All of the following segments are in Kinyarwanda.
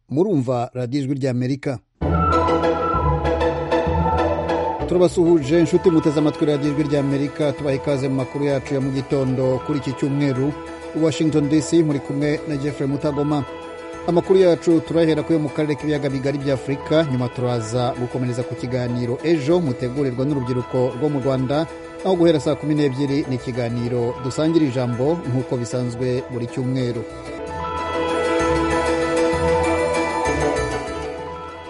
murumva radiyo ijwi ry'amerika turabasuhuje inshuti muteze amatwi radiyo ijwi ry'amerika tubaha ikaze mu makuru yacu ya mu gitondo kuri iki cyumweru washington dc muri kumwe na jeffrey mutagoma amakuru yacu turahera kuyo mu karere k'ibiyaga bigari bya afurika nyuma turaza gukomereza ku kiganiro ejo mutegurirwa n'urubyiruko rwo mu rwanda aho guhera saa kumi n'ebyiri ni ikiganiro dusangira ijambo nk'uko bisanzwe buri cyumweru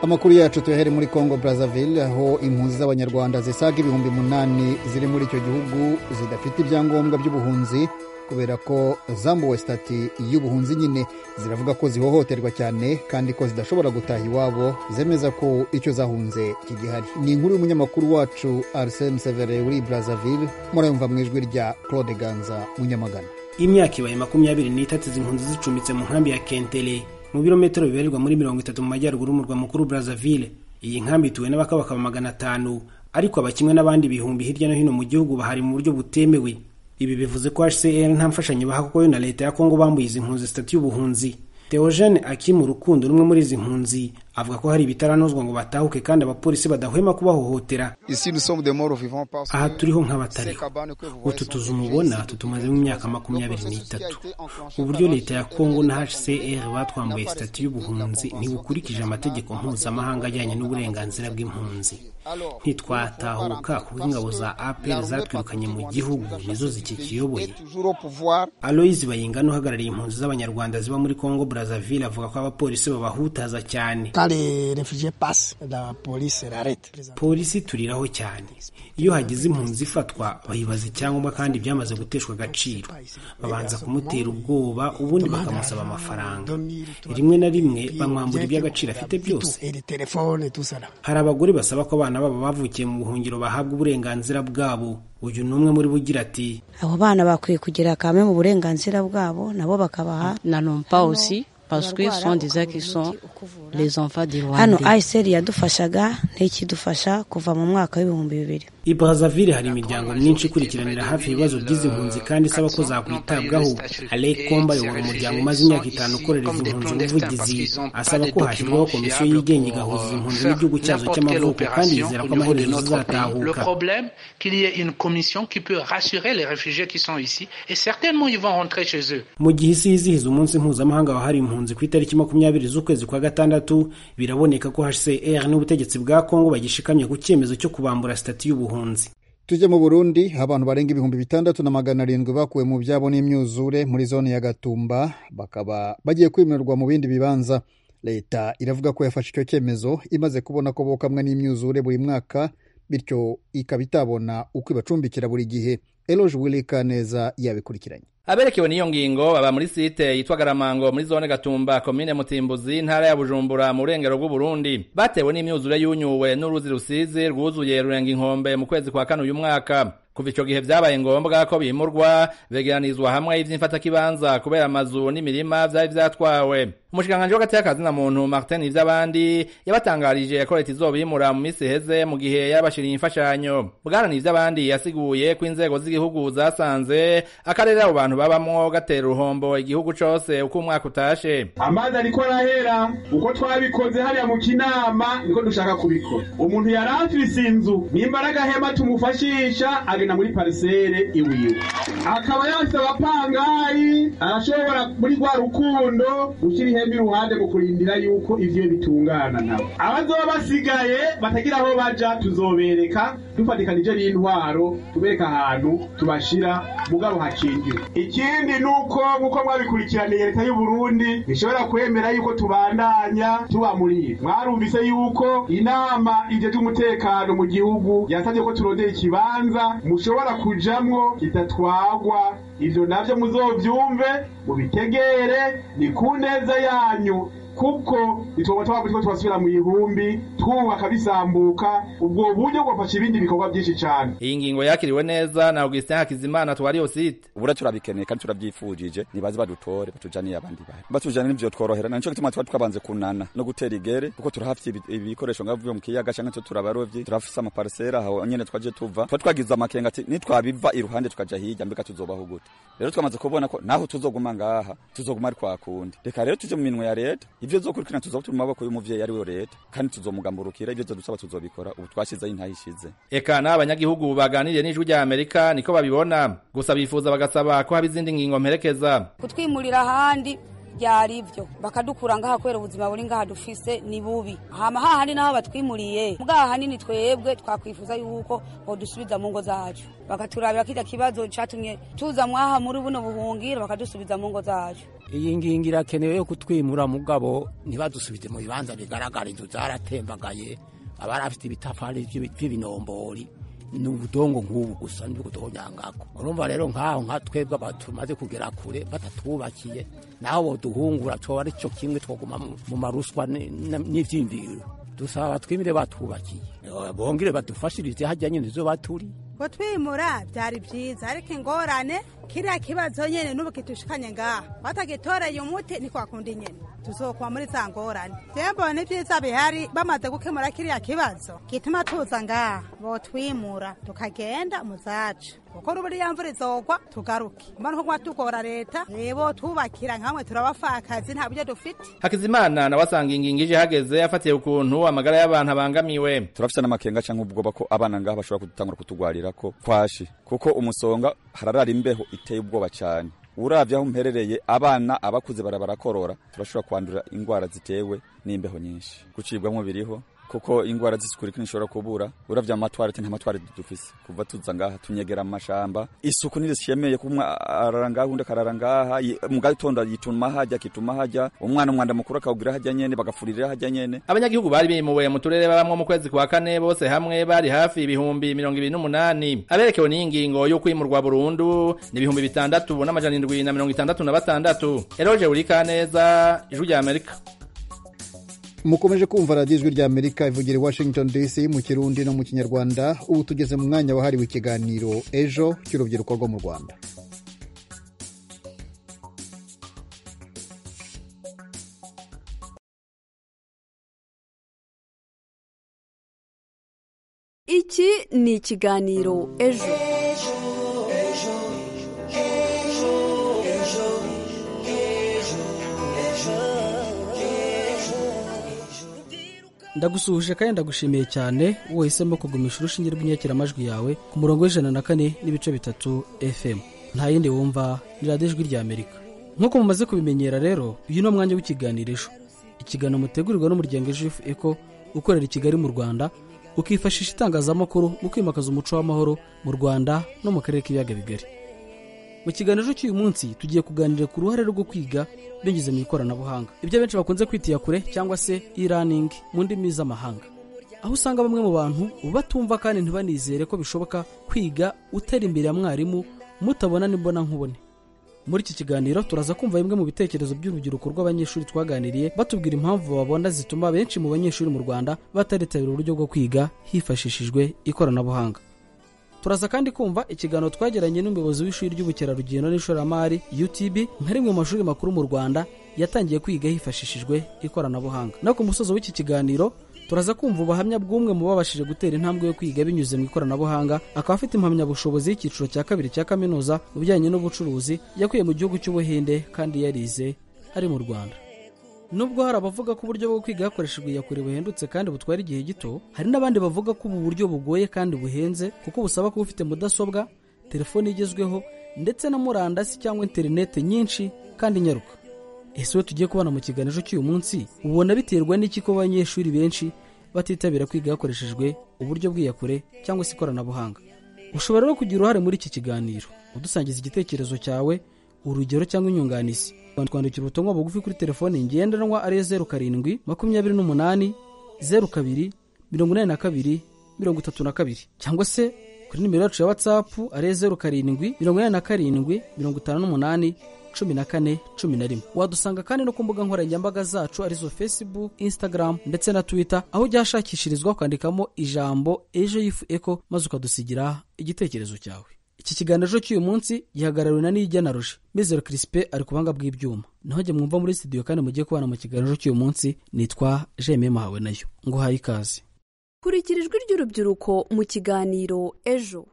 amakuru yacu tuyahere muri congo brazzaville aho impunzi z'abanyarwanda zisaga ibihumbi munani ziri muri icyo gihugu zidafite ibyangombwa by'ubuhunzi kubera ko zambuwe sitati y'ubuhunzi nyine ziravuga ko zihohoterwa cyane kandi ko zidashobora gutaha iwabo zemeza ko icyo zahunze kigihari ni inkuru y'umunyamakuru wacu arsene severe uri brazzaville murayumva mu ijwi rya claude ganza munyamagana imyaka ibaye makumyabiri n'itatu izi mpunzi zicumbitse mu nkambi ya kentere mu birometero bibarirwa muri mirongo itatu mu majyaruguru y'umurwa mukuru Brazzaville iyi nkambi ituwe n'abakabakaba magana atanu ariko abakimwe n'abandi ibihumbi hirya no hino mu gihugu bahari mu buryo butemewe ibi bivuze ko HCR nta mfashanyo baha kuko yo na leta ya Kongo bambuye izi mpunzi sitati y'ubuhunzi Theogene Akimu Rukundo n'umwe muri izi mpunzi avuga ko hari ibitaranozwa ngo batahuke kandi abapolisi badahwema kubahohotera aha turiho nk'abatariho utu tuzu mubona tutumazemo imyaka makumyabiri n'itatu uburyo leta ya kongo na hcr batwambuye sitati y'ubuhunzi ntibukurikije amategeko mpuzamahanga ajyanye n'uburenganzira bw'impunzi ntitwatahuka kuko ingabo za apr zatwirukanye mu gihugu nizo zikikiyoboye aloyizi bayingana uhagarariye impunzi z'abanyarwanda ziba muri kongo brazzaville avuga ko abapolisi babahutaza cyane polisi turiraho cyane iyo hagize impunzi ifatwa bayibaza icyangombwa kandi byamaze guteshwa agaciro babanza kumutera ubwoba ubundi bakamusaba amafaranga rimwe na rimwe bamwambura iby'agaciro afite byose hari abagore basaba ko abana babo bavukiye mu buhungiro bahabwa uburenganzira bwabo uyu ni umwe muri bo ugira ati abo bana bakwiye kugira kamwe mu burenganzira bwabo nabo bakabaha na nompawusi paswe sondi zaki son les enfants du Rwanda hano ICR yadufashaga ntikidufasha kuva mu mwaka w'ibihumbi bibiri i Brazzaville hari imiryango myinshi ikurikiranira hafi ibibazo by'izi mpunzi kandi isaba ko zakwitabwaho Alain Komba ayobora umuryango umaze imyaka itanu ukorera izi mpunzi ubuvugizi asaba ko hashyirwaho komisiyo yigenga igahuza izi mpunzi n'igihugu cyazo cy'amavuko kandi yizera ko amaherezo zizatahuka mu gihe isi yizihiza umunsi mpuzamahanga wahariwe impunzi ku itariki makumyabiri z'ukwezi kwa gatandatu biraboneka ko HCR n'ubutegetsi bwa Kongo bagishikamye ku cyemezo cyo kubambura sitati y'ubuhunzi tujye mu burundi abantu barenga ibihumbi bitandatu na magana arindwi bakuwe mu byabo n'imyuzure muri zone ya gatumba bakaba bagiye kwimurirwa mu bindi bibanza leta iravuga ko yafashe icyo cyemezo imaze kubona ko bokamwe n'imyuzure buri mwaka bityo ikaba itabona uko ibacumbikira buri gihe eroje wilika neza yabikurikiranye aberekewe n'iyo ngingo baba muri site yitwa garamango muri zone gatumba komine mutimbuzi ntara ya bujumbura mu burengero bw'uburundi batewe n'imyuzure yunyuwe n'uruzi rusizi rwuzuye rurenga inkombe mu kwezi kwa kane uyu mwaka kuva icyo gihe byabaye ngombwa ko bimurwa begeranizwa hamwe iby'imfatakibanza kubera amazu n'imirima byari byatwawe umushikiranganji w'agati y'akazina muntu martin ivy'abandi yabatangarije ko leta izobimura mu minsi iheze mu gihe yabashiriye imfashanyo bwana ivy'abandi yasiguye ko inzego z'igihugu zasanze akarere abo bantu babamwo gatera uruhombo igihugu cose uko umwaka utashe amazi ariko arahera uko twabikoze hariya mu kinama niko dushaka kubikora umuntu yari afise inzu nimbaraga hema tumufashisha agenda muri parisere iwiwe akaba yafise abapangayi arashobora muri rwa rukundo gushyira ihembe iruhande mu kurindira yuko ivyo bitungana nabo abazoba basigaye batagira aho baja tuzobereka dufatikanije n'intwaro tubereka ahantu tubashira mugabo hakingiwe ikindi ni uko nk'uko mwabikurikiraniye leta y'u Burundi ishobora kwemera yuko tubandanya tubamuriye mwarumvise yuko inama ije ry'umutekano mu gihugu yasabye ko turondera ikibanza mushobora kujamwo kidatwagwa ivyo navyo muzovyumve mubitegere ni ku neza yanyu kuko ituba twaba turiko turasubira mu ihumbi twubaka bisambuka ubwo buryo bwafasha ibindi bikorwa byinshi cyane iyi ngingo yakiriwe neza na Augustin Hakizimana twariyo site ubura turabikeneye kandi turabyifujije nibaze badutore batujaniye abandi bari batujana n'ivyo tworohera nico gituma twari twabanze kunana no gutera igere kuko turahafite ibikoresho ngavuye mu kiyaga canke twe turabarovyi turafise amaparisera aho nyene twaje tuva twari twagize amakenga ati nitwabiva iruhande tukaja hirya mbega tuzobaho gute rero twamaze kubona ko naho tuzoguma ngaha tuzoguma ari kwa kundi reka rero tuje mu minwe ya leta ivyo zokurikirana tuzoba turi mu maboko y'umuvyeyi ari we leta kandi tuzomugamburukira ivyo dusaba tuzobikora ubu twashizeho intahishize eka n'aba banyagihugu baganiriye n'ijwi rya amerika niko babibona gusa bifuza bagasaba ko haba izindi ngingo mperekeza kutwimurira ahandi byari ibyo bakadukura ngaha kubera ubuzima buri ngaha dufise ni bubi hama hahandi naho batwimuriye bwaha hanini twebwe twakwifuza yuko bodusubiza mu ngo zacu bakaturabira kirya kibazo catumye tuza mwaha muri buno buhungiro bakadusubiza mu ngo zacu iyi ngingo irakenewe yo kutwimura mugabo ntibadusubize mu bibanza bigaragara inzu zaratembagaye abarafite ibitafari by'ibinombori ni ubudongo nk'ubu gusa nibwo tubonyangako urumva rero nk'aho nka twebwe tumaze kugera kure batatwubakiye naho boduhungura coba ari cyo kimwe twoguma mu- mu maruswa ni- na- n'ivyiyumviro dusaba batwimire batwubakiye Eh, bongere badufashirize hajya nyene nizo baturi kutwimura byari byiza ariko ingorane kiriya kibazo nyine n'ubu kitushikanye ngaha batagitoreye umuti ntikwakunda inyene tuzokuba muri za ngorane byembo ni byiza bihari bamaze gukemura kiriya kibazo gituma tuza ngaha botwimura tukagenda mu zacu kuko ruburi ya mvura izogwa tugaruke kuba nuko kuba tugora leta rebo twubakira nkamwe turabafakazi nta buryo dufite hakizimana nawe asanga ingingo ije ihagaze afatiye ukuntu amagara y'abantu abangamiwe turafise n'amakenga canke ubwoba ko abana ngaha bashobora gutangura kutugwarirako kwashi kuko umusonga hararara imbeho iteye ubwoba cane uravye aho mperereye abana abakuze barabarakorora turashobora kwandura ingwara zitewe n'imbeho nyinshi gucibwamwo biriho kuko ingwara zisikurikira nishobora kubura uravye amatwarete nta matwarete dufise kuva tuza ngaha tunyegera mu mashamba isuku ntirishemeye ko umwe arara ngaha undi akarara ngaha yi- mu gatondo yituma hajya akituma hajya umwana umwanda mukuru akawugira hajya nyene bagafurira hajya nyene abanyagihugu bari bimuwe mu turere babamwo mu kwezi kwa kane bose hamwe bari hafi ibihumbi mirongo ibiri n'umunani aberekewe n'iyi ngingo yo kwimurwa burundu ni ibihumbi bitandatu n'amajana indwi na mirongo itandatu na batandatu eroje burikaneza ijwi rya amerika mukomeje kumva radiyo ijwi rya amerika ivugira i washington dc mu kirundi no mu kinyarwanda ubu tugeze mu mwanya wahariwe ikiganiro ejo cy'urubyiruko rwo mu rwanda iki ni ikiganiro ejo ndagusuhuje kandi ndagushimiye cyane wahisemo kugumisha urushinge rw'inyakiramajwi yawe ku murongo w'ijana na kane n'ibice bitatu fm nta yindi wumva ni radiyo ijwi rya amerika nk'uko mumaze kubimenyera rero uyu ni umwanya w'ikiganiro ejo ikiganiro mutegurirwa n'umuryango ejo eko ukorera i kigali mu rwanda ukifashisha itangazamakuru mu kwimakaza umuco w'amahoro mu rwanda no mu karere k'ibiyaga bigari mu kiganiro cy'uyu munsi tugiye kuganira ku ruhare rwo kwiga binyuze mu ikoranabuhanga ibyo benshi bakunze kwitira kure cyangwa se e-learning mu ndimi z'amahanga aho usanga bamwe mu bantu batumva kandi ntibanizere ko bishoboka kwiga utera imbere ya mwarimu mutabona n'imbona nkubone muri iki kiganiro turaza kumva bimwe mu bitekerezo by'urubyiruko rw'abanyeshuri twaganiriye batubwira impamvu babona zituma benshi mu banyeshuri mu rwanda bataritabira uburyo bwo kwiga hifashishijwe ikoranabuhanga turaza kandi kumva ikiganiro twagiranye n'umuyobozi w'ishuri ry'ubukerarugendo n'ishoramari utb nka rimwe mu mashuri makuru mu rwanda yatangiye kwiga hifashishijwe ikoranabuhanga no ku musozo w'iki kiganiro turaza kumva ubuhamya bw'umwe mu babashije gutera intambwe yo kwiga binyuze mu ikoranabuhanga akaba afite impamyabushobozi y'icyiciro cya kabiri cya kaminuza mu bijyanye n'ubucuruzi yakuye mu gihugu cy'ubuhinde kandi yarize ari mu rwanda nubwo hari abavuga ko uburyo bwo kwiga hakoreshejwe iyakure buhendutse kandi butwara igihe gito hari n'abandi bavuga ko ubu buryo bugoye kandi buhenze kuko busaba kuba ufite mudasobwa telefone igezweho ndetse na murandasi cyangwa interinete nyinshi kandi nyaruka ese we tugiye kubona mu kiganiro cy'uyu munsi ubona biterwa n'iki ko abanyeshuri benshi batitabira kwiga hakoreshejwe uburyo bw'iyakure cyangwa se ikoranabuhanga ushobora rero kugira uruhare muri iki kiganiro udusangiza igitekerezo cyawe urugero cyangwa inyunganizi twandikira ubutumwa bugufi kuri telefone ngendanwa ariyo zeru karindwi makumyabiri n'umunani zeru kabiri mirongo inani na kabiri mirongo itatu na kabiri cyangwa se kuri nimero yacu ya watsapu ariyo zeru karindwi mirongo inani na karindwi mirongo itanu n'umunani cumi na kane cumi na rimwe wadusanga kandi no ku mbuga nkoranyambaga zacu arizo facebook instagram ndetse na twitter aho ujya ahashakishirizwa ukandikamo ijambo ejo yifu eko maze ukadusigira igitekerezo cyawe iki kiganiro cy'uyu munsi gihagarariwe na nijya na roje mizero kirisipe ari ku buhanga bw'ibyuma naho jye mwumva muri studio kandi mugiye kubana mu kiganiro cy'uyu munsi nitwa jeme mahawe nayo nguhaye ikaze kurikira ijwi ry'urubyiruko mu kiganiro ejo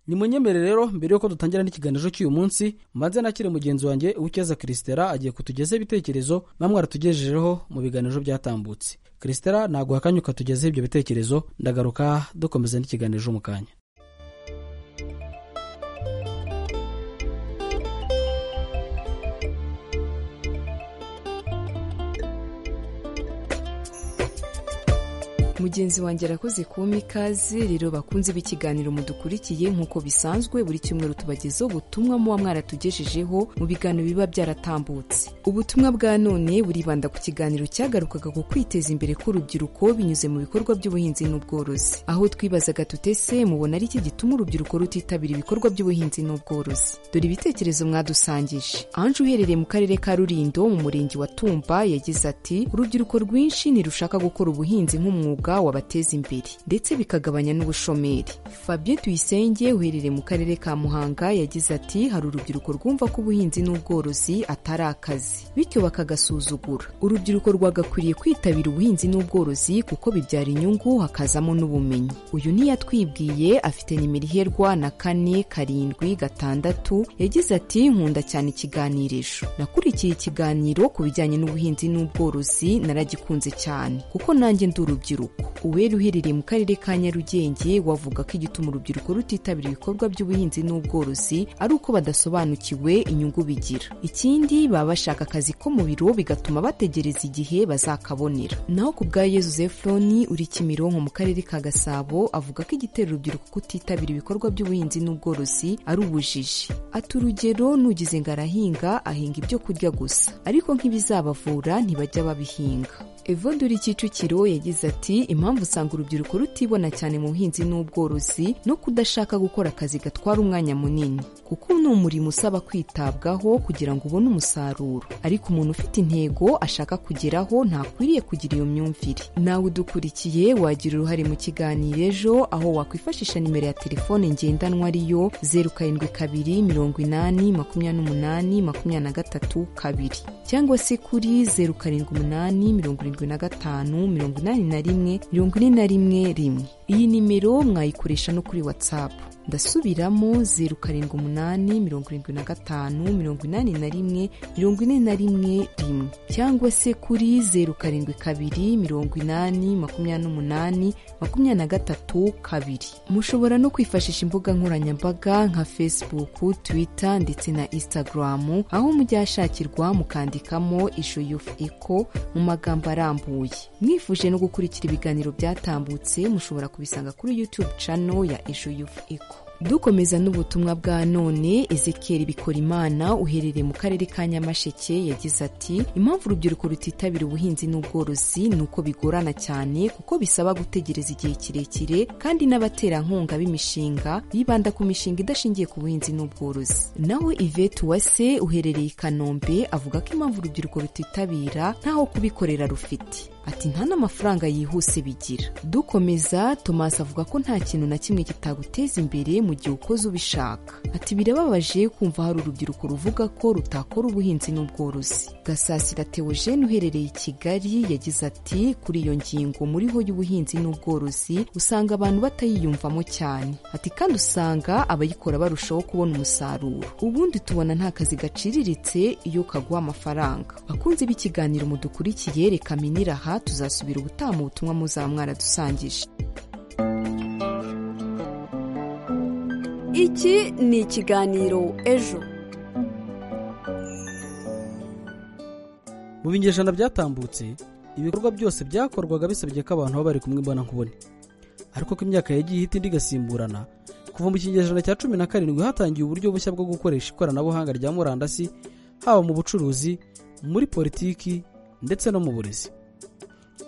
nimunyemere rero mbere yuko dutangira n'ikiganiro cy'uyu munsi maze nakire mugenzi wanjye uwukeza kirisitera agiye kutugezaho ibitekerezo namwe aratugejejeho mu biganiro byatambutse kirisitera ntaguha akanya ukatugezaho ibyo bitekerezo ndagaruka dukomeza n'ikiganiro mu kanya mugenzi wanjye arakoze kumpa ikaze rero bakunze b'ikiganiro mudukurikiye nk'uko bisanzwe buri cyumweru tubagezaho ubutumwa muba mwaratugejejeho mu biganiro biba byaratambutse ubutumwa bwa none buribanda ku kiganiro cyagarukaga ku kwiteza imbere k'urubyiruko binyuze mu bikorwa by'ubuhinzi n'ubworozi aho twibazaga tutese mubona ari iki gituma urubyiruko rutitabira ibikorwa by'ubuhinzi n'ubworozi dore ibitekerezo mwadusangije anje uherereye mu karere ka rurindo mu murenge wa tumba yagize ati urubyiruko rwinshi ntirushaka gukora ubuhinzi nk'umwuga wabateza imbere ndetse bikagabanya n'ubushomeri fabien tuyisenge uherereye mu karere ka muhanga yagize ati hari urubyiruko rwumva ko ubuhinzi n'ubworozi atari akazi bityo bakagasuzugura urubyiruko rwagakwiriye kwitabira ubuhinzi n'ubworozi kuko bibyara inyungu hakazamo n'ubumenyi uyu niyatwibwiye afite nimero iherwa na kane karindwi gatandatu yagize ati nkunda cyane ikiganirisho nakurikiye ikiganiro ku bijyanye n'ubuhinzi n'ubworozi naragikunze cyane kuko nanjye ndi urubyiruko uwera uherereye mu karere ka nyarugenge wavuga ko igituma urubyiruko rutitabira ibikorwa by'ubuhinzi n'ubworozi ari uko badasobanukiwe inyungu bigira ikindi baba bashaka akazi ko mu biro bigatuma bategereza igihe bazakabonera naho ku bwa yezu zefuroni uri kimironko mu karere ka gasabo avuga ko igitera urubyiruko kutitabira ibikorwa by'ubuhinzi n'ubworozi ari ubujiji ati urugero nugize ngo arahinga ahinga ibyo kurya gusa ariko nk'ibizabavura ntibajya babihinga evonduri kicukiro yagize ati impamvu usanga urubyiruko rutibona cyane mu buhinzi n'ubworozi no kudashaka gukora akazi gatwara umwanya munini kuko ni umurimo usaba kwitabwaho kugira ngo ubone umusaruro ariko umuntu ufite intego ashaka kugeraho ntakwiriye kugira iyo myumvire nawe udukurikiye wagira uruhare mu kiganiro ejo aho wakwifashisha nimero ya telefone ngendanwa ariyo zeru karindwi kabiri mirongo inani makumyabiri n'umunani makumyabiri na gatatu kabiri cyangwa se kuri zeru karindwi umunani mirongo irindwi na gatanu mirongo inani na rimwe mirongo ine na rimwe rimwe iyi nimero mwayikoresha no kuri whatsapp ndasubiramo zeru karindwi umunani mirongo irindwi na gatanu mirongo inani na rimwe mirongo ine na rimwe rimwe cyangwa se kuri zeru karindwi kabiri mirongo inani makumyabiri n'umunani makumyabiri na gatatu kabiri mushobora no kwifashisha imbuga nkoranyambaga nka facebook twitter ndetse na instagram aho mujya hashakirwa mukandikamo isho youth eco mu magambo arambuye mwifuje no gukurikira ibiganiro byatambutse mushobora kubisanga kuri youtube channel ya isho youth eco dukomeza n'ubutumwa bwa none ezekiyeri bikorimana uherereye mu karere ka nyamasheke yagize ati impamvu urubyiruko rutitabira ubuhinzi n'ubworozi ni uko bigorana cyane kuko bisaba gutegereza igihe kirekire kandi n'abaterankunga b'imishinga bibanda ku mishinga idashingiye ku buhinzi n'ubworozi naho ivete uwase uherereye i kanombe avuga ko impamvu urubyiruko rutitabira ntaho kubikorera rufite ati nta n'amafaranga yihuse bigira dukomeza tomasi avuga ko nta kintu na kimwe kitaguteza imbere mu gihe ukoze ubishaka ati birababaje kumva hari urubyiruko ruvuga ko rutakora ubuhinzi n'ubworozi gasasira teogene uherereye i kigali yagize ati kuri iyo ngingo muriho y'ubuhinzi n'ubworozi usanga abantu batayiyumvamo cyane ati kandi usanga abayikora barushaho kubona umusaruro ubundi tubona nta kazi gaciriritse iyo kaguha amafaranga bakunze b'ikiganiro mudukurikiye reka minira aha tuzasubira ubutaha mu butumwa muzamwara dusangije iki ni ikiganiro ejo mu binyejana byatambutse ibikorwa byose byakorwaga bisabye ko abantu baba bari kumwe mbona nkubone ariko ko imyaka yagiye ihita indi igasimburana kuva mu kinyejana cya cumi na karindwi hatangiye uburyo bushya bwo gukoresha ikoranabuhanga rya murandasi haba mu bucuruzi muri politiki ndetse no mu burezi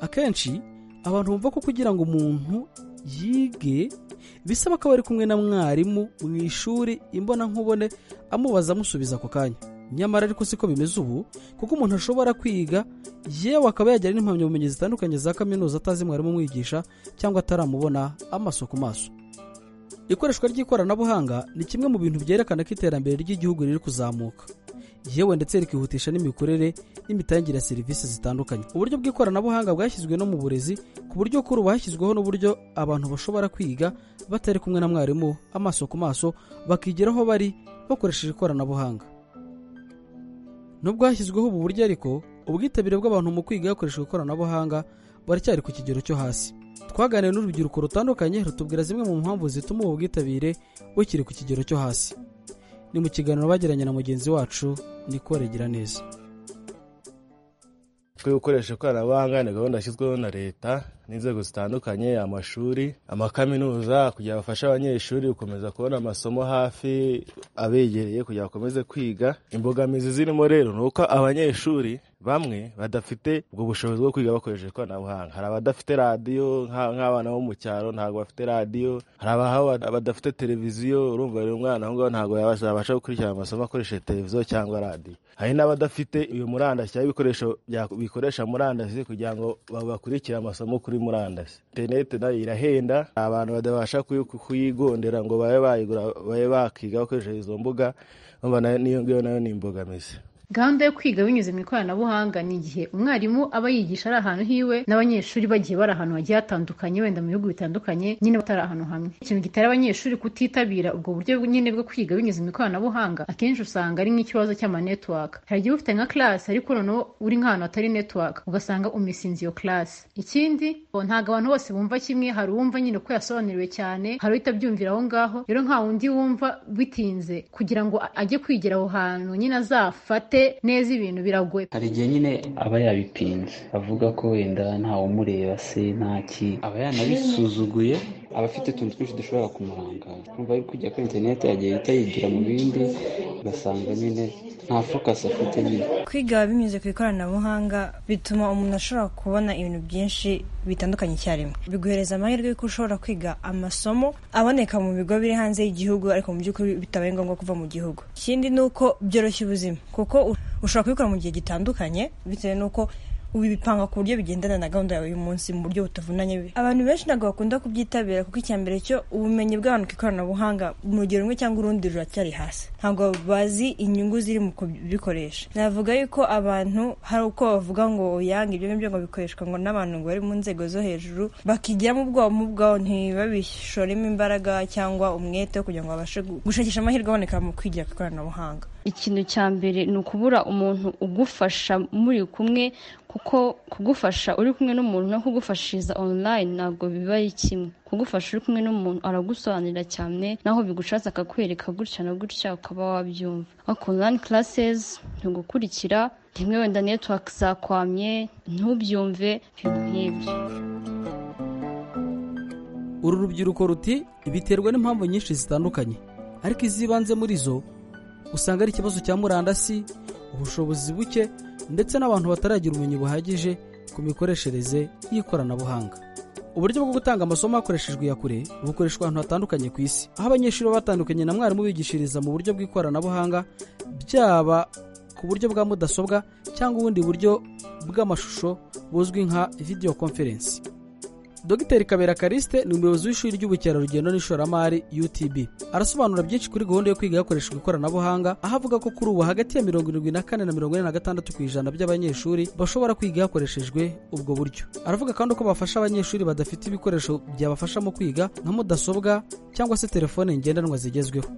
akenshi abantu bumva ko kugira ngo umuntu yige bisaba ko aba ari kumwe na mwarimu mu ishuri imbonankubone amubaza amusubiza ako kanya nyamara ariko siko bimeze ubu kuko umuntu ashobora kwiga yewe akaba yagira n'impamyabumenyi zitandukanye za kaminuza atazi mwarimu umwigisha cyangwa ataramubona amaso ku maso ikoreshwa ry'ikoranabuhanga ni kimwe mu bintu byerekana ko iterambere ry'igihugu riri kuzamuka yewe ndetse rikihutisha n'imikorere n'imitangire ya serivisi zitandukanye uburyo bw'ikoranabuhanga bwashyizwe no mu burezi ku buryo kuri ubu hashyizweho n'uburyo abantu bashobora kwiga batari kumwe na mwarimu amaso ku maso bakigira aho bari bakoresheje ikoranabuhanga nubwo hashyizweho ubu buryo ariko ubwitabire bw'abantu mu kwiga hakoreshejwe ikoranabuhanga baracyari ku kigero cyo hasi twaganiriye n'urubyiruko rutandukanye rutubwira zimwe mu mpamvu zituma ubu bwitabire bukiri ku kigero cyo hasi ni mu kiganiro bagiranye na mugenzi wacu niko regira neza twe gukoresha ikoranabuhanga ni gahunda yashyizweho na leta n'inzego zitandukanye amashuri amakaminuza kugira bafashe abanyeshuri gukomeza kubona amasomo hafi abegereye kugira bakomeze kwiga imbogamizi zirimo rero ni uko abanyeshuri bamwe badafite ubwo bushobozi bwo kwiga bakoresheje ikoranabuhanga hari abadafite radiyo nka- nk'abana bo mu cyaro ntabwo bafite radiyo hari abahawe badafite televiziyo urumva rero umwana aho ngaho ntabwo yabasha yabasha gukurikirana amasomo akoresheje televiziyo cyangwa radiyo hari n'abadafite iyo murandasi cyangwa ibikoresho bya- bikoresha murandasi kugira ngo ba- bakurikire amasomo kuri murandasi interineti nayo irahenda abantu badabasha kuyi- kuyigondera ngo babe bayigura babe bakiga bakoresheje izo mbuga urumva nayo- niyo ngiyo nayo ni imbogamizi gahunda yo kwiga binyuze mu ikoranabuhanga ni igihe umwarimu aba yigisha ari ahantu hiwe n'abanyeshuri bagiye bari ahantu hagiye hatandukanye wenda mu bihugu bitandukanye nyine batari ahantu hamwe ikintu gitera abanyeshuri kutitabira ubwo buryo nyine bwo kwiga binyuze mu ikoranabuhanga akenshi usanga ari nk'ikibazo cy'amanetiwaka hari igihe uba ufite nka class ariko noneho uri nk'ahantu hatari network ugasanga umisinze iyo class ikindi ngo ntabwo abantu bose bumva kimwe hari uwumva nyine ko yasobanuriwe cyane hari uhita aho ngaho rero nta wundi wumva bitinze kugira ngo ajye kwigira aho hantu nyine azafate neza ibintu biragoye hari igihe nyine aba yabipinze avuga ko wenda ntawumureba se ntaki aba yanabisuzuguye aba afite utuntu twinshi dushobora kumurangaza kumva ari kujya kuri interineti yagiye ahita yigira mu bindi ugasanga nyine nta fokasi afite nyine kwiga binyuze ku ikoranabuhanga bituma umuntu ashobora kubona ibintu byinshi bitandukanye icyarimwe biguhereza amahirwe y'uko ushobora kwiga amasomo aboneka mu bigo biri hanze y'igihugu ariko mu by'ukuri bitabaye ngombwa kuva mu gihugu ikindi ni uko byoroshya ubuzima kuko u- ushobora kubikora mu gihe gitandukanye bitewe n'uko ubipanga ku buryo bigendana na gahunda yawe y'umunsi mu buryo butavunanye abantu benshi ntabwo bakunda kubyitabira kuko icya mbere cyo ubumenyi bw'abantu ku ikoranabuhanga mu rugero rumwe cyangwa urundi ruracyari hasi ntabwo bazi inyungu ziri mu kubikoresha navuga yuko abantu hari uko bavuga ngo yanga ibyo ngibyo ngo bikoreshwa ngo n'abantu ngo bari mu nzego zo hejuru bakigiramo ubwoba mu bwabo ntibabishoremo imbaraga cyangwa umwete wo kugira ngo babashe gu- gushakisha amahirwe aboneka mu kwigira ku ikoranabuhanga ikintu cya mbere ni ukubura umuntu ugufasha muri kumwe kuko kugufasha uri kumwe n'umuntu no kugufashiriza online ntabwo biba ari kimwe kugufasha uri kumwe n'umuntu aragusobanurira cyane naho bigucaza akakwereka gutya na gutya ukaba wabyumva ariko online classes ntigukurikira rimwe wenda network zakwamye ntubyumve ibintu nk'ibyo uru rubyiruko ruti biterwa n'impamvu nyinshi zitandukanye ariko iz'ibanze muri zo usanga ari ikibazo cya murandasi ubushobozi buke ndetse n'abantu bataragira ubumenyi buhagije ku mikoreshereze y'ikoranabuhanga uburyo bwo gutanga amasomo hakoreshejwe iya kure bukoreshwa ahantu hatandukanye ku isi aho abanyeshuri baba batandukanye na mwarimu bigishiriza mu buryo bw'ikoranabuhanga byaba ku buryo bwa mudasobwa cyangwa ubundi buryo bw'amashusho buzwi nka video conference Dr kabera kariste ni umuyobozi w'ishuri ry'ubukerarugendo n'ishoramari utb arasobanura byinshi kuri gahunda yo kwiga hakoreshejwe ikoranabuhanga aho avuga ko kuri ubu hagati ya mirongo irindwi na kane na mirongo ine na gatandatu ku ijana by'abanyeshuri bashobora kwiga hakoreshejwe ubwo buryo aravuga kandi ko bafasha abanyeshuri badafite ibikoresho byabafasha mu kwiga nka mudasobwa cyangwa se telefone ngendanwa zigezweho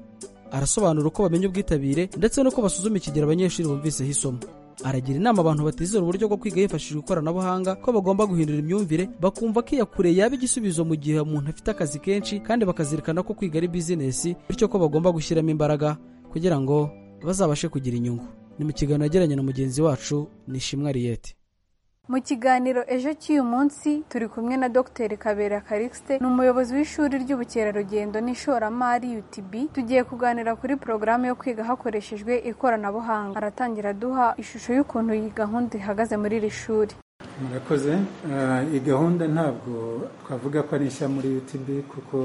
arasobanura uko bamenya ubwitabire ndetse n'uko basuzuma ikigero abanyeshuri bumviseho isomo aragira inama abantu batizera uburyo bwo kwiga hifashishijwe ikoranabuhanga ko bagomba guhindura imyumvire bakumva ko iya kure yaba igisubizo mu gihe umuntu afite akazi kenshi kandi bakazirikana ko kwiga ari bizinesi bityo ko bagomba gushyiramo imbaraga kugira ngo bazabashe kugira inyungu ni mu kiganiro yagiranye na mugenzi wacu nishimwe ariyete mu kiganiro ejo cy'uyu munsi turi kumwe na dr kabera karikisite ni umuyobozi w'ishuri ry'ubukerarugendo n'ishoramari utb tugiye kuganira kuri porogaramu yo kwiga hakoreshejwe ikoranabuhanga aratangira aduha ishusho y'ukuntu iyi gahunda ihagaze muri iri shuri murakoze iyi gahunda ntabwo twavuga ko ari nshya muri utb kuko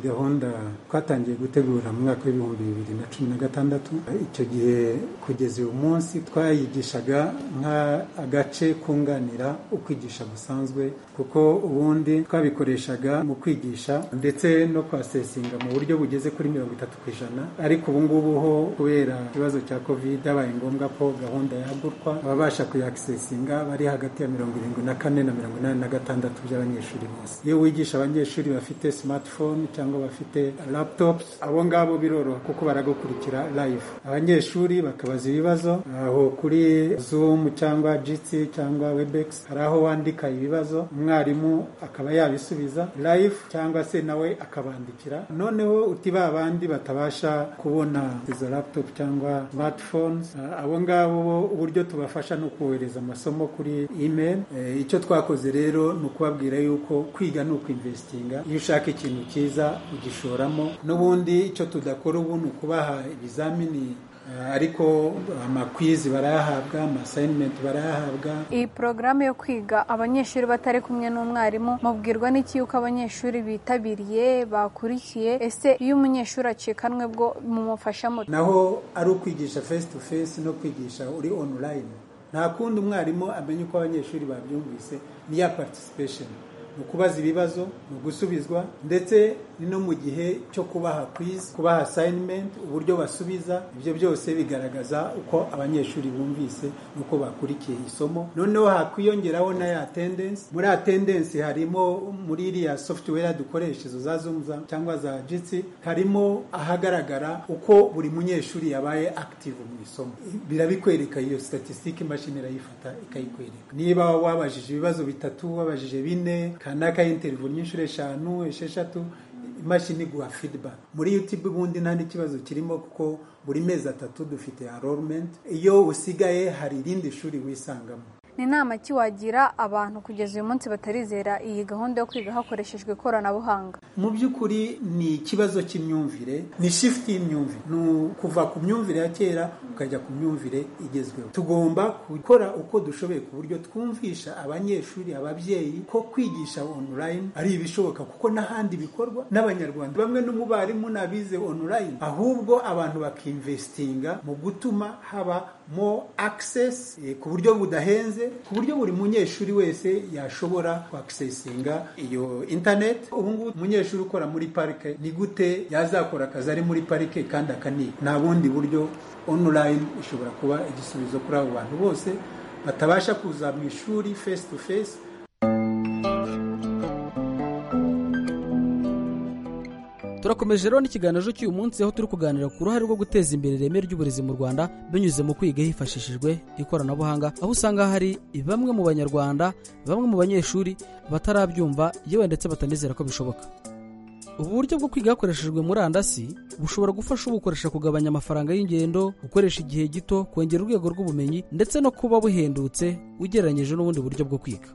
gahunda twatangiye gutegura mu mwaka w'ibihumbi bibiri na cumi na gatandatu icyo gihe kugeza uyu munsi twayigishaga nk'agace kunganira ukwigisha gusanzwe kuko ubundi twabikoreshaga mu kwigisha ndetse no kwasesinga mu buryo bugeze kuri mirongo itatu ku ijana ariko ubu ngubu ho kubera ikibazo cya covid byabaye ngombwa ko gahunda yagurwa ababasha kuyakisesinga bari hagati ya mirongo irindwi na kane na mirongo inani na gatandatu by'abanyeshuri bose iyo wigisha abanyeshuri bafite smartphone cyangwa bafite laptops abo ngabo biroroha kuko baragukurikira live abanyeshuri bakabaza ibibazo aho kuri zoom cyangwa jitsi cyangwa webex hari aho wandika ibibazo umwarimu akaba yabisubiza live cyangwa se nawe akabandikira noneho uti ba bandi batabasha kubona izo laptop cyangwa smartphones abo ngabo uburyo tubafasha ni ukohereza amasomo kuri email icyo twakoze rero ni ukubabwira yuko kwiga ni ukwinvesitinga iyo ushaka ikintu cyiza ugishoramo n'ubundi icyo tudakora ubu ni ukubaha ibizamini ariko amakwizi barayahabwa amasayinimenti barayahabwa iyi porogaramu yo kwiga abanyeshuri batari kumwe n'umwarimu mubwirwa n'iki yuko abanyeshuri bitabiriye bakurikiye ese iyo umunyeshuri acikanwe bwo mumufasha muto naho ari ukwigisha face to face no kwigisha uri onulayini nta kundi umwarimu amenya uko abanyeshuri babyumvise niya patisipesheni ni ukubaza ibibazo ni ugusubizwa ndetse ni no mu gihe cyo kubaha kwizi kubaha asayinimenti uburyo basubiza ibyo byose bigaragaza uko abanyeshuri bumvise n'uko bakurikiye isomo noneho hakwiyongeraho na ya tendensi muri ya tendensi harimo muri iriya sofutuwera dukoresha izo za zumza cyangwa za jitsi harimo ahagaragara uko buri munyeshuri yabaye akitivu mu isomo birabikwereka iyo statisitike imashini irayifata ikayikwereka niba wabajije ibibazo bitatu wabajije bine kanaka interivu nyinshi eshanu esheshatu imashini iguha feedback muri youtube ubundi nta n'ikibazo kirimo kuko buri mezi atatu dufite enrollment iyo usigaye hari irindi shuri wisangamo ni inama ki wagira abantu kugeza uyu munsi batarizera iyi gahunda yo kwiga hakoreshejwe ikoranabuhanga mu by'ukuri ni ikibazo cy'imyumvire ni shifuti y'imyumvire ni ukuva ku myumvire ya kera ukajya ku myumvire igezweho tugomba gukora uko dushoboye ku buryo twumvisha abanyeshuri ababyeyi ko kwigisha onulayini ari ibishoboka kuko n'ahandi bikorwa n'abanyarwanda bamwe n'umubarimu n'abize onulayini ahubwo abantu bakimvesitinga mu gutuma haba mo akisesi ku buryo budahenze ku buryo buri munyeshuri wese yashobora kwakisesinga iyo interineti ubu ngubu umunyeshuri ukora muri parike ni gute yazakora akazi ari muri parike kandi akaniga nta bundi buryo onulayini ishobora kuba igisubizo kuri abo bantu bose batabasha kuza mu ishuri fesi tu fesi turakomeje rero n'ikiganiro cy'uyu munsi aho turi kuganira ku ruhare rwo guteza imbere ireme ry'uburezi mu rwanda binyuze mu kwiga hifashishijwe ikoranabuhanga aho usanga hari bamwe mu banyarwanda bamwe mu banyeshuri batarabyumva yewe ndetse batanizera ko bishoboka ubu buryo bwo kwiga hakoreshejwe murandasi bushobora gufasha ubukoresha kugabanya amafaranga y'ingendo gukoresha igihe gito kongera urwego rw'ubumenyi ndetse no kuba buhendutse ugereranyije n'ubundi buryo bwo kwiga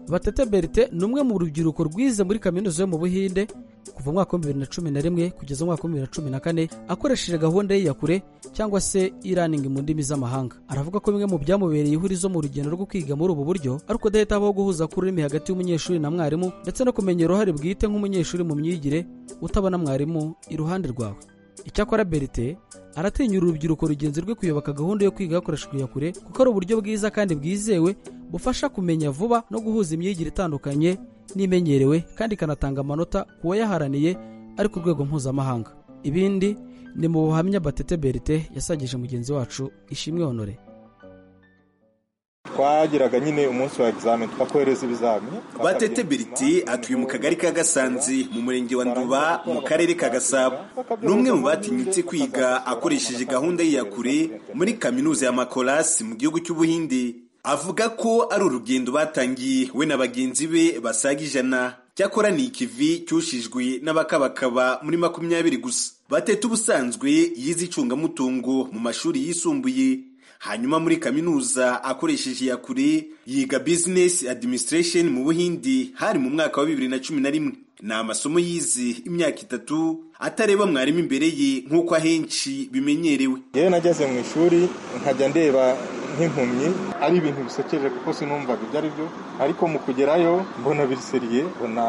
batete berite ni umwe mu rubyiruko rwize muri kaminuza yo mu buhinde kuva umwaka w'ibihumbi bibiri na cumi na rimwe kugeza umwaka w'ibihumbi bibiri na cumi na kane akoresheje gahunda ye ya kure cyangwa se iraningi mu ndimi z'amahanga aravuga ko bimwe mu byamubereye ihurizo mu rugendo rwo kwiga muri ubu buryo ariko adahita abaho guhuza ku rurimi hagati y'umunyeshuri na mwarimu ndetse no kumenya uruhare bwite nk'umunyeshuri mu myigire utabona mwarimu iruhande rwawe icyakora berite aratinya urubyiruko rugenzi rwe kuyoboka gahunda yo kwiga hakoreshejwe iya kure kuko ari uburyo bwiza kandi bwizewe bufasha kumenya vuba no guhuza imyigire itandukanye n'imenyerewe kandi ikanatanga amanota ku wayaharaniye ari ku rwego mpuzamahanga ibindi ni mu buhamya batete berite yasangije mugenzi wacu ishimwe honore twagiraga nyine umunsi wa egizamini twakohereza ibizamini batete beriti atuye mu kagari ka gasanzi mu murenge wa nduba mu karere ka gasabo ni umwe mu batinyutse kwiga akoresheje gahunda ye ya kure muri kaminuza ya makorasi mu gihugu cy'ubuhinde avuga ko ari urugendo batangiye we na bagenzi be basaga ijana cyakora ni ikivi cyushijwe n'abakabakaba muri makumyabiri gusa batete ubusanzwe yize icungamutungo mu mashuri yisumbuye hanyuma muri kaminuza akoresheje iya kure yiga bizinesi adiminisitiresheni mu buhindi hari mu mwaka wa bibiri na cumi na rimwe ni amasomo yize imyaka itatu atareba mwarimu imbere ye nk'uko ahenshi bimenyerewe yewe nageze mu ishuri nkajya ndeba nk'impumyi ari ibintu bisekeje kuko sinumvaga ibyo ari byo ariko mu kugerayo mbona biriseriye mbona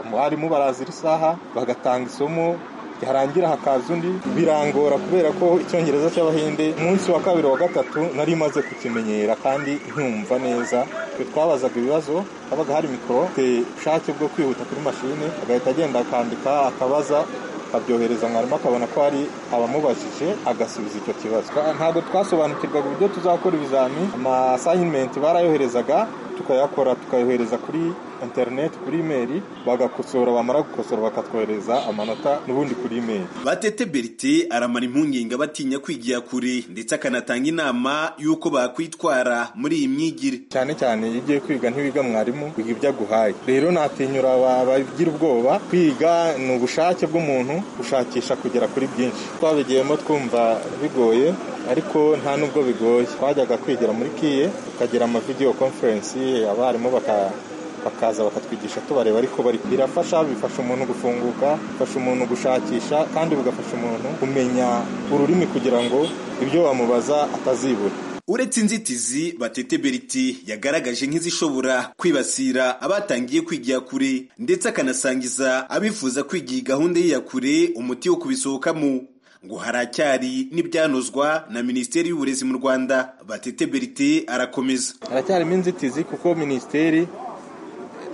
abarimu barazira isaha bagatanga isomo yarangira hakaza undi birangora kubera ko icyongereza cy'abahinde umunsi wa kabiri wa gatatu nari maze kukimenyera kandi nkumva neza twe twabazaga ibibazo habaga hari mikoro ubushake bwo kwihuta kuri mashine agahita agenda akandika akabaza akabyohereza mwarimu akabona ko hari abamubajije agasubiza icyo kibazo ntabwo twasobanukirwaga uburyo tuzakora ibizami amasayinimenti barayoherezaga tukayakora tukayohereza kuri interineti kuri imeri bagakosora bamara gukosora bakatwohereza amanota n'ubundi kuri imeri batete berite aramara impungenge abatinya kwigira kure ndetse akanatanga inama y'uko bakwitwara muri iyi myigire cyane cyane iyo ugiye kwiga ntiwiga mwarimu wiga ibyo aguhaye rero natinyura bagira ubwoba kwiga ni ubushake bw'umuntu gushakisha kugera kuri byinshi twabigiyemo twumva bigoye ariko nta nubwo bigoye twajyaga kwigira muri kiye tukagira amavidewo konferensi abarimu baka bakaza bakatwigisha tubareba ariko bari birafasha bifasha umuntu gufunguka bifasha umuntu gushakisha kandi bigafasha umuntu kumenya ururimi kugira ngo ibyo wamubaza atazibura uretse inzitizi batete beriti yagaragaje nk'izishobora kwibasira abatangiye kwigira kure ndetse akanasangiza abifuza kwiga iyi gahunda y'iyakure umuti wo kubisohokamo ngo haracyari n'ibyanozwa na minisiteri y'uburezi mu rwanda batete berite arakomeza haracyarimo inzitizi kuko minisiteri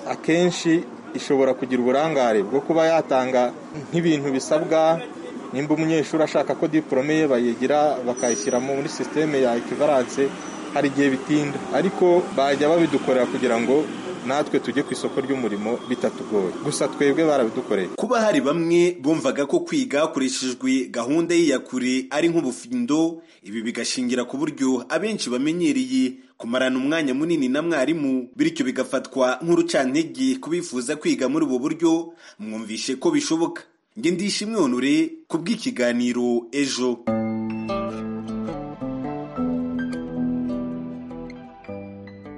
akenshi ishobora kugira uburangare bwo kuba yatanga nk'ibintu bisabwa nimba umunyeshuri ashaka ko diporome ye bayigira bakayishyira muri sisiteme ya ekivaranse hari igihe bitinda ariko bajya babidukorera kugira ngo natwe tujye ku isoko ry'umurimo bitatugoye gusa twebwe barabidukoreye kuba hari bamwe bumvaga ko kwiga hakoreshejwe gahunda y'iyakure ari nk'ubufindo ibi bigashingira ku buryo abenshi bamenyereye kumarana umwanya munini na mwarimu bityo bigafatwa nk'urucantege ku bifuza kwiga muri ubu buryo mwumvishe ko bishoboka nge ndisha imyonure ku bw'ikiganiro ejo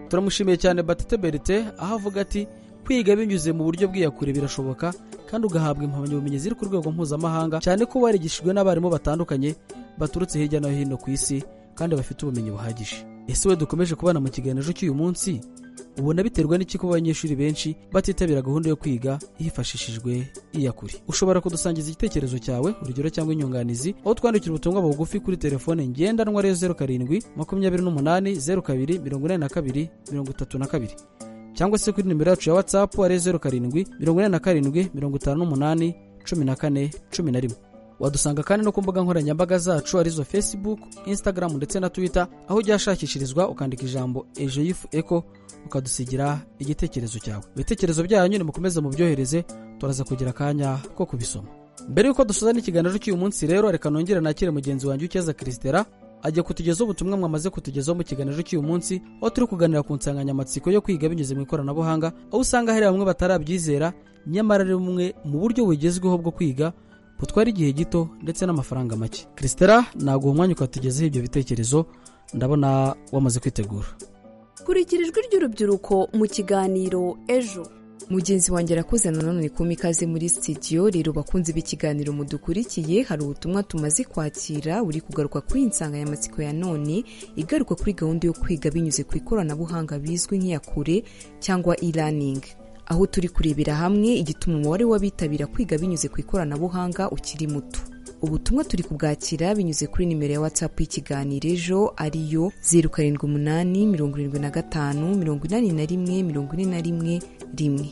turamushimiye cyane batete berite aho avuga ati kwiga binyuze mu buryo bw'iyakure birashoboka kandi ugahabwa impamyabumenyi ziri ku rwego mpuzamahanga cyane ko warigishijwe n'abarimu batandukanye baturutse hirya no hino ku isi kandi bafite ubumenyi buhagije ese we dukomeje kubana mu kiganiro cy'uyu munsi ubona biterwa n'iki kuba abanyeshuri benshi batitabira gahunda yo kwiga hifashishijwe iyakure ushobora kudusangiza igitekerezo cyawe urugero cyangwa inyunganizi aho twandikira ubutumwa bugufi kuri telefone ngendanwa ariyo zeru karindwi makumyabiri n'umunani zeru kabiri mirongo inani na kabiri mirongo itatu na kabiri cyangwa se kuri nimero yacu ya watsapu ariyo zeru karindwi mirongo inani na karindwi mirongo itanu n'umunani cumi na kane cumi na rimwe wadusanga kandi no ku mbuga nkoranyambaga zacu arizo facebook instagram ndetse na twitter aho ujya hashakishirizwa ukandika ijambo ejo yifu eko ukadusigira igitekerezo cyawe ibitekerezo byanyu nimukomeze mubyohereze turaza kugira akanya ko kubisoma mbere y'uko dusoza n'ikiganiro cy'uyu munsi rero reka nongere nakire mugenzi wanjye ukeza kirisitera ajya kutugezaho ubutumwa mwamaze kutugezaho mu kiganiro cy'uyu munsi aho turi kuganira ku nsanganyamatsiko yo kwiga binyuze mu ikoranabuhanga aho usanga hari bamwe batarabyizera nyamara ari bumwe mu buryo bugezweho bwo kwiga butwara igihe gito ndetse n'amafaranga make kirisitera ntabwo uwo mwanya ukatugezeho ibyo bitekerezo ndabona wamaze kwitegura kurikirijwe ry'urubyiruko mu kiganiro ejo mugenzi wanjye arakoze nanone kuma ikaze muri sitidiyo rero bakunze b'ikiganiro mudukurikiye hari ubutumwa tumaze kwakira uri kugaruka kuri iyi nsanganyamatsiko ya none igaruka kuri gahunda yo kwiga binyuze ku ikoranabuhanga bizwi nk'iyakure cyangwa e-learning aho turi kurebera hamwe igituma umubare w'abitabira kwiga binyuze ku ikoranabuhanga ukiri muto ubutumwa turi kubwakira binyuze kuri nimero ya watsapu y'ikiganiro ejo ariyo zeru karindwi umunani mirongo irindwi na gatanu mirongo inani na rimwe mirongo ine na rimwe rimwe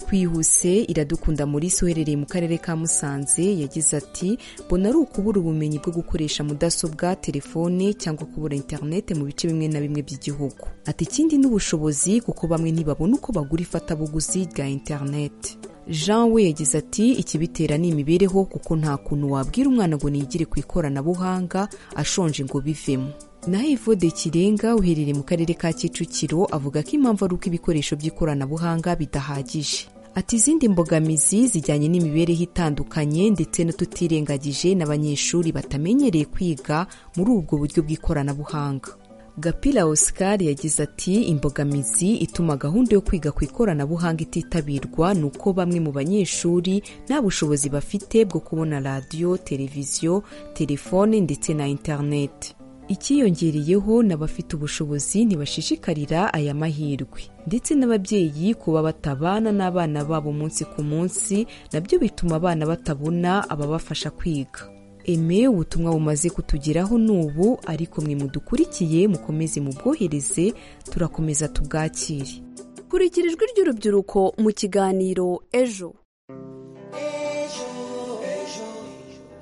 twihuse iradukunda muri uherereye mu karere ka musanze yagize ati mbona ari ukubura ubumenyi bwo gukoresha mudasobwa telefone cyangwa kubura interinete mu bice bimwe na bimwe by'igihugu ati ikindi ni ubushobozi kuko bamwe ntibabona uko bagura ifatabuguzi rya interinete jean we yagize ati ikibitera ni imibereho kuko nta kuntu wabwira umwana ngo niyigire ku ikoranabuhanga ashonje ngo bivemo naho ivode kirenga uherereye mu karere ka kicukiro avuga ko impamvu ari uko ibikoresho by'ikoranabuhanga bidahagije ati izindi mbogamizi zijyanye n'imibereho itandukanye ndetse n'ututirengagije n'abanyeshuri batamenyereye kwiga muri ubwo buryo bw'ikoranabuhanga gapira oscar yagize ati imbogamizi ituma gahunda yo kwiga ku ikoranabuhanga ititabirwa ni uko bamwe mu banyeshuri nta bushobozi bafite bwo kubona radiyo televiziyo telefone ndetse na interineti icyiyongereyeho n'abafite ubushobozi ntibashishikarira aya mahirwe ndetse n'ababyeyi kuba batabana n'abana babo umunsi ku munsi nabyo bituma abana batabona ababafasha kwiga eme ubutumwa bumaze kutugeraho n'ubu ariko mwe mudukurikiye mukomeze mubwohereze turakomeza tubwakire kurikira ijwi ry'urubyiruko mu kiganiro ejo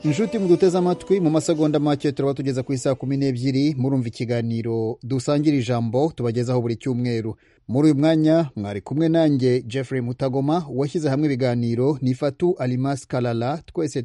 inshuti muduteze amatwi mu masegonda make turaba tugeza ku isaha kumi n'ebyiri murumva ikiganiro dusangira ijambo tubagezaho buri cyumweru muri uyu mwanya mwari kumwe nanjye jeffrey mutagoma washyize hamwe ibiganiro ni fatu arimasi karara twese